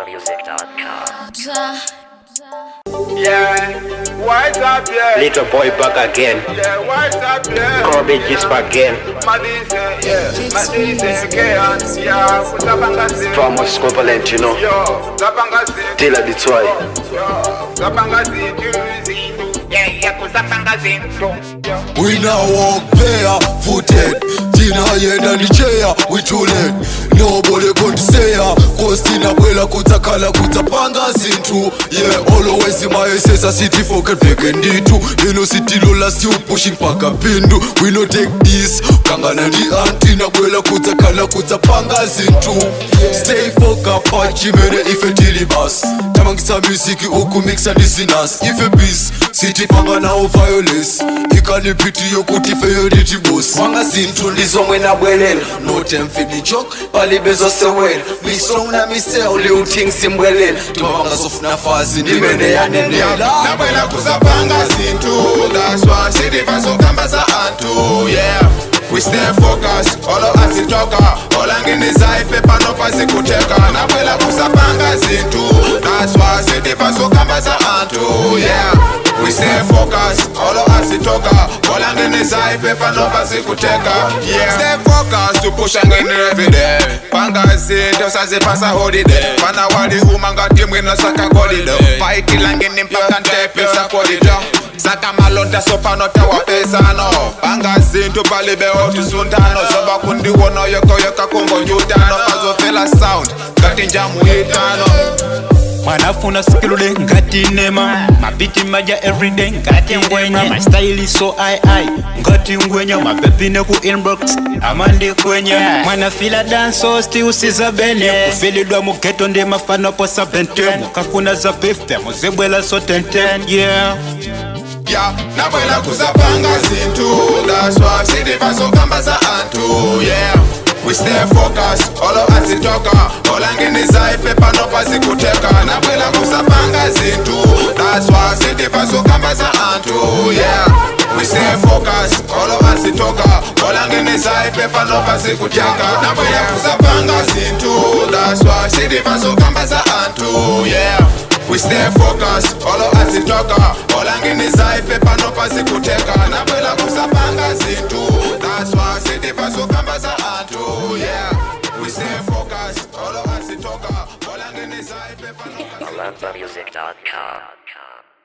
AlphaMusic.com. Yeah, what's up, yeah? Little boy back again. Yeah, what's up, yeah? Kobe just back again. Madise, yeah. Madise, yeah. Yeah, kuzapanga zinto. Famous equivalent, you know. Yo, zapanga zinto. Tila Detroit. Yo, zapanga zinto. Zinto. Yeah, yeah, kuzapanga zinto. Yo. We now walk bare footed Tina yenda ni chair we too late Nobody could say ya Cause tina bwela kutakala kutapanga zintu Yeah always in my a city forget vacant nditu Ino city lola still pushing paka pindu We no take this Kangana ni anti na bwela kutakala kutapanga zintu Stay focused pachi mene ife tilibas Tamangisa music uku mixa disinas Ife peace city panga nao violence ikanipiti yokuti feyo nditi bosi wanga zinthu ndizomwe nabwelela notemfini chok palibezosewela misona miseo liuthingisimbwelela timavangazofuna fazi ndimene yanenela nabwela kuzapanga zintu that's why sidiva zokamba za antu yeah we stay focused olo asitoka olanginiza ife pano pasikuteka nabwela kuzapanga zintu that's why sidiva zokamba za antu yeah we stay focused olo asitoka olanginiza ife pano pasikuteka yeah stay focused tupushangeni everyday panga zinto sazipasa holiday pana wali uma ngati mwino saka golido paikilangini mpaka ntepesa kolido saka malonda sopano tawapesano panga zinto palibe otisundano zoba kundiwono yokoyoka kungonjutano pazofela sound ngati njamuitano mwanafuna skilude ngati nema mapiti maja everyday ngati ngwenya my style is so i i ngati ngwenya mapepi ne ku inbox amandi kwenya mwana fila danso sti usiza bene kufilidwa mugeto ndi mafano posa bente mukafuna za 50 muzibwela so 10 yeah ya nabwela kuzapanga zintu that's why sidiva zokamba za antu yeah we stay focused olo asitoka olanginiza ife pano pasikuteka nabwela kuzapanga zintu that's why sidiva zokamba za antu yeah we stay focused olo asitoka olanginiza ife pano pasikuteka nabwela kuzapanga zintu that's why sidiva zokamba za antu yeah we stay focused olo asitoka olanginiza ife pano pasikuteka nabwela kuzapanga zintu that's why sidiva zokamba za antu yeah we stay focused olo asitoka olanginiza ife pano AlphaMusic.com.